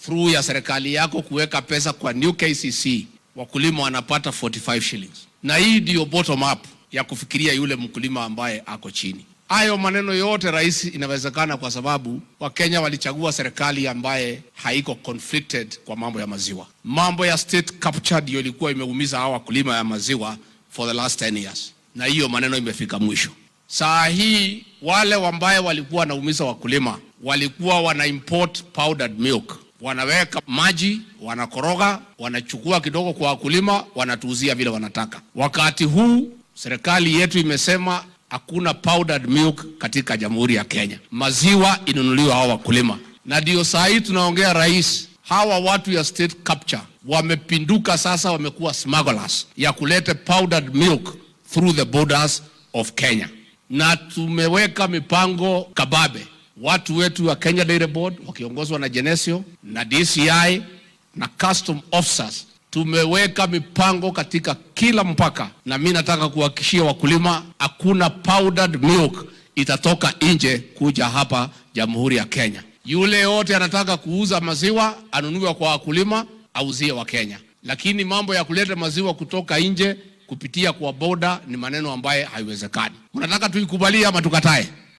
through ya serikali yako kuweka pesa kwa new KCC, wakulima wanapata 45 shillings, na hii ndio bottom up ya kufikiria yule mkulima ambaye ako chini. Hayo maneno yote rais, inawezekana kwa sababu Wakenya walichagua serikali ambaye haiko conflicted kwa mambo ya maziwa. Mambo ya state capture ndio ilikuwa imeumiza hawa wakulima ya maziwa for the last 10 years, na hiyo maneno imefika mwisho. Saa hii wale ambaye walikuwa wanaumiza wakulima walikuwa wana import powdered milk, wanaweka maji, wanakoroga, wanachukua kidogo kwa wakulima, wanatuuzia vile wanataka. Wakati huu serikali yetu imesema hakuna powdered milk katika Jamhuri ya Kenya, maziwa inunuliwa hawa wakulima, na ndio saa hii tunaongea rais, hawa watu ya state capture wamepinduka sasa, wamekuwa smugglers ya kuleta powdered milk through the borders of Kenya, na tumeweka mipango kababe. Watu wetu wa Kenya Dairy Board wakiongozwa na Genesio na DCI na custom officers tumeweka mipango katika kila mpaka, na mi nataka kuhakikishia wakulima hakuna powdered milk itatoka nje kuja hapa Jamhuri ya Kenya. Yule yote anataka kuuza maziwa anunue kwa wakulima, auzie wa Kenya, lakini mambo ya kuleta maziwa kutoka nje kupitia kwa boda ni maneno ambaye haiwezekani. Unataka tuikubalie ama tukatae?